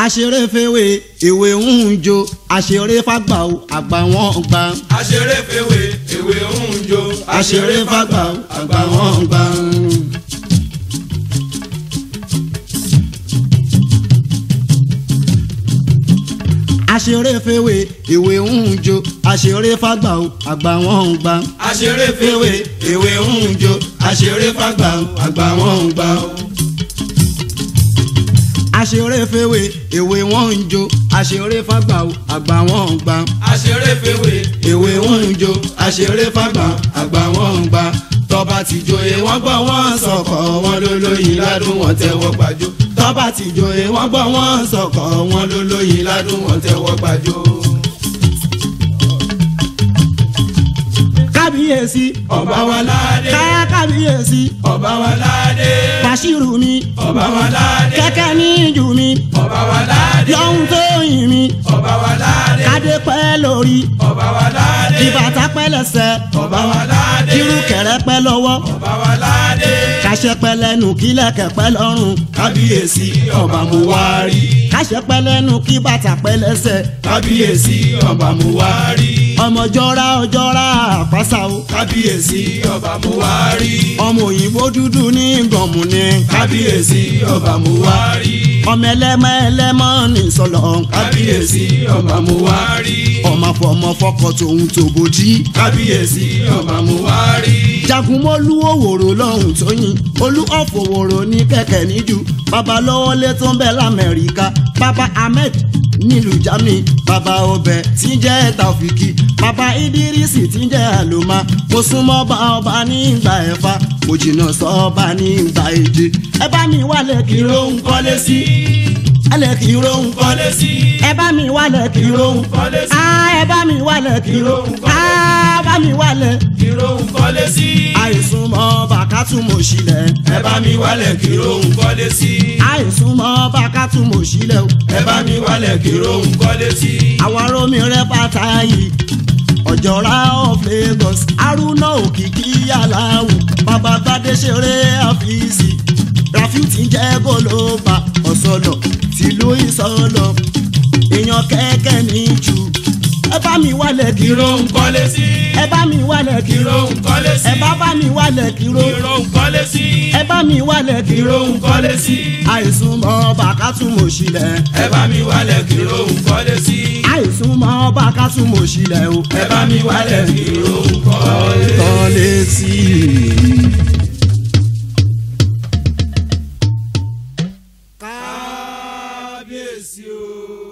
àṣeré fèwé èwe ń jó àṣeré fàgbà o àgbà wọn gbà. àṣeré fèwé èwe ń jó àṣeré fàgbà o àgbà wọn gbà. àṣeré fèwé èwe ń jó àṣeré fàgbà o àgbà wọn gbà. àṣeré fèwé èwe ń jó àṣeré fàgbà àgbà wọn gbà ó. àṣeré fèwé èwe wọn ń jó àṣeré fàgbà o àgbà wọn gbà. àṣeré fèwé èwe ń jó àṣeré fàgbà àgbà wọn gbà tọ́ba ti joyè wọ́n gbọ́ wọ́n sọ̀kọ̀ wọn lólóyin ládùn wọn tẹ́wọ́ gbàjọ tọ́ba ti joyè wọ́n gbọ́ wọ́n sọ̀kọ̀ wọn lólóyin ládùn wọn tẹ́wọ́ gbàjọ. kábíyèsí ọba wa ládé ká kábíyèsí ọba wa ládé bàṣírù mi ọba wa ládé kẹ́kẹ́ ní jù mi ọba wa ládé yọ̀hún tó yìn mi ọba wa ládé kádé pẹ́ lórí ọba wa ládé ìbàtà pẹ́ lẹ́sẹ̀ ọba wa ládé kírú kẹ̀rẹ́ pẹ́ lọ́wọ́ ọba wa ládé kàṣẹ pẹ́ lẹ́nu kílẹ̀kẹ̀ pẹ́ lọ́rùn kábíyèsí ọba mo wá rí kàṣẹ pẹ́ lẹ́nu kí bàtà pẹ́ lẹ́sẹ̀ kábíyèsí ọba mo wá rí ọmọ jọra ọjọra àpáṣà o kábíyèsí ọba mo wá rí ọmọ òyìnbó dúdú ní gànmù ni kábíyèsí ọba mo wá rí ọmọ ẹlẹ́mọ ẹlẹ́mọ ní sọlọ kábíyèsí ọba mo wá rí ọmọ fọmọ fọkọ tòun tó bòjì kábíyèsí ọba mo wá rí jagunmólú òwòrò lọ́hùn tóyìn olú ọ̀fọ̀wòrò ní kẹ̀kẹ́ níjù babalọ́wọ́ lé tó ń bẹ lamẹ́ríkà baba ahmed nílùú germany baba ọbẹ̀ tí ń jẹ́ taofiki baba idirisi tí ń jẹ́ aloma mo súnmọ́ bá ọba nígbà ẹ̀fà mo jìnnà sọ́ọ̀bà nígbà èdè ẹ bá mi wálẹ̀ kí ló ń kọ́lé sí ẹlẹ́ kí ló ń kọ́lé kọ́lé sí ẹ bá mi wálẹ̀ kí ló ń kọ́lé sí Ah, ẹ bá mi wálẹ̀ kí ló ń Ah, bá mi wálẹ̀ kí ló ń kọ́lé sí àìsùn mọ́ bàkátù mọ̀ sílẹ̀. ẹ bá mi wálẹ̀ kí ló ń kọ́lé sí àìsùn mọ́ bàkátù mọ̀ sílẹ̀ o. ẹ bá mi wálẹ̀ kí ló ń kọ́lé sí àwọn arómi rẹ bàtà yìí ọ̀jọ̀ra of Lagos arúnà òkìkí aláwù bàbá gbadé ṣeré àfíìsì rafiu ti ń jẹ́ gòlóbà ọ̀sọ̀lọ̀ tìlú ìsọ̀lọ̀ èèyàn kẹ́kẹ́ ní jù ẹ bá mi wálẹ̀ kí kí ló ń kọ́lé sí ẹ bá mi wálẹ̀ kí kí ló ń kọ́lé sí ẹ bá bá mi wálẹ̀ kí kí ló ń kọ́lé sí ẹ bá mi wálẹ̀ kí kí ló ń kọ́lé sí àìsùn mọ́ bàkátù mọ̀ sílẹ̀. ẹ bá mi wálẹ̀ kí ló ń kọ́lé sí àìsùn mọ́ bàkátù mọ̀ sílẹ̀ o. ẹ bá mi wálẹ̀ kí ló ń kọ́lé tán létí. kábíyèsí o.